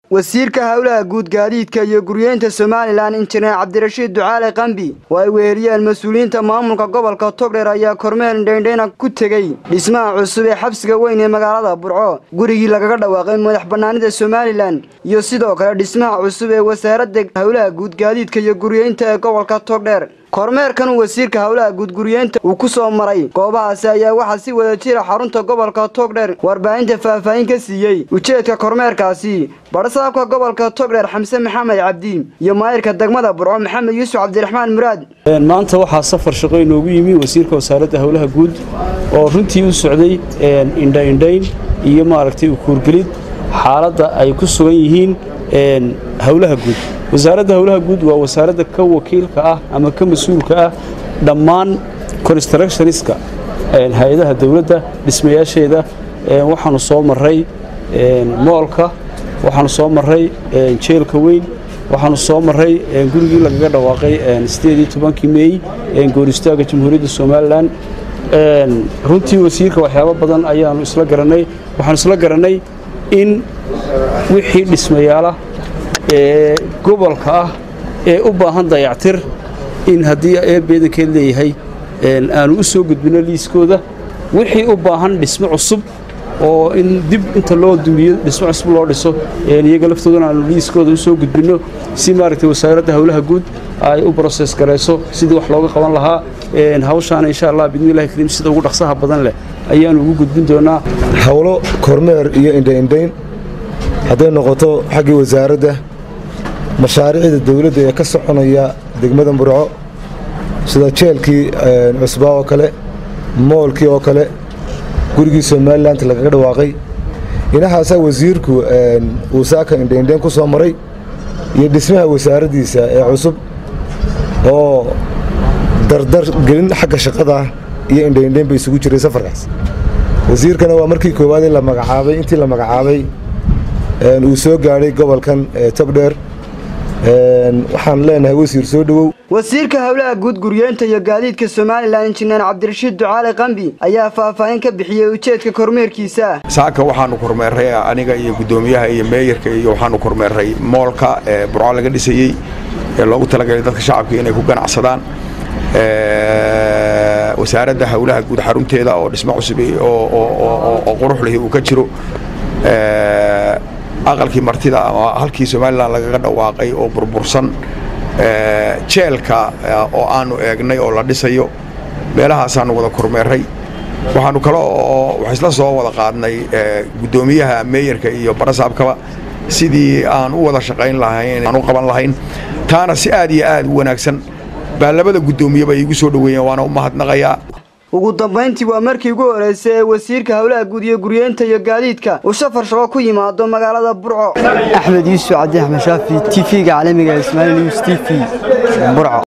wasiirka howlaha guud gaadiidka iyo guryeynta somalilan injineer cabdirashiid ducaale qambi oo ay weheliyeen mas-uuliyiinta maamulka gobolka togdheer ayaa kormeel indhaindhayna ku tegey dhismaha cusub ee xabsiga weyn ee magaalada burco gurigii lagaga dhawaaqay madax bannaanida somalilan iyo sidoo kale dhismaha cusub ee wasaaradda howlaha guud gaadiidka iyo guryeynta ee gobolka togdheer kormeerkan uu wasiirka howlaha guudguryeynta uu ku soo maray goobahaasi ayaa waxaa si wada jira xarunta gobolka togdheer warbaahinta faahfaahin ka siiyey ujeedka kormeerkaasi badhasaabka gobolka togdheer xamse maxamed cabdi iyo maayirka degmada burco maxamed yuusuf cabdiraxmaan muraad maanta waxaa safar shaqo inoogu yimi wasiirka wasaaradda howlaha guud oo runtii u socday indhaindhayn iyo maaragtay ukuurgelid xaaladda ay ku sugan yihiin howlaha guud wasaaradda howlaha guud waa wasaaradda ka wakiilka ah ama ka mas-uulka ah dhammaan constructioniska hay-adaha dowladda dhismayaasheeda waxaanu soo maray moolka waxaanu soo maray jeelka weyn waxaanu soo maray gurigii lagaga dhawaaqay sideedii tobankii meey gooristaaga jamhuuriyadda somalilan runtii wasiirka waxyaabo badan ayaanu isla garanay waxaanu isla garanay in wixii dhismayaala ee gobolka ah ee u baahan dayactir in haddii ee beedankeed leeyahay aanu u soo gudbino liiskooda wixii u baahan dhismo cusub oo in dib inta loo duuliyo dhismo cusub loo dhiso iyaga laftoodana aanu liiskooda u soo gudbinno si maaragtay wasaaradda howlaha guud ay u broses garayso sidii wax looga qaban lahaa hawshaana insha allah bidnillahi kariim sida ugu dhaqsaha badan leh ayaanu ugu gudbin doonaa howlo kormeer iyo indhaindhayn hadday noqoto xaggii wasaaradda mashaariicda dawladda ee ka soconaya degmada burco sida jeelkii cusbaa oo kale moolkii oo kale gurigii somalilan lagaga dhawaaqay inahaasaa wasiirku uu saaka indhaindhayn ku soo maray iyo dhismaha wasaaraddiisa ee cusub oo dardar gelin xagga shaqada iyo indhaindhayn ba isugu jiray safarkaas wasiirkana waa markii koowaad la magacaabay intii la magacaabay uu soo gaadhay gobolkan togdheer waxaan leenahay wasiir soo dhowow wasiirka howlaha guud guryeynta iyo gaadiidka somalilan injineer cabdirashiid ducaale qambi ayaa faahfaahin ka bixiyey ujeedka kormeerkiisa saaka waxaanu kormeerray aniga iyo guddoomiyaha iyo meeyarka iyo waxaanu kormeerray moolka ee burco laga dhisayey ee loogu talagalay dadka shacabka inay ku ganacsadaan wasaaradda howlaha guud xarunteeda oo dhismo cusub oo qurux lihi uu ka jiro aqalkii martida ama halkii somalilan lagaga dhawaaqay oo burbursan jeelka oo aanu eegnay oo la dhisayo meelahaasaanu wada kormeerray waxaanu kale oo wax isla soo wada qaadnay guddoomiyaha meeyarka iyo barasaabkaba sidii aan u wada shaqayn lahayn aan u qaban lahayn taana si aad iyo aad u wanaagsan baa labada guddoomiyeba iigu soo dhoweeyeen waana u mahadnaqayaa ugu dambayntii waa markii ugu horreysay ee wasiirka howlaha guud iyo guryeynta iyo gaadiidka uu safar shaqo ku yimaado magaalada burco axmed yuusuf cabdi axmed shaafi t v-ga caalamiga ismaail news t v burco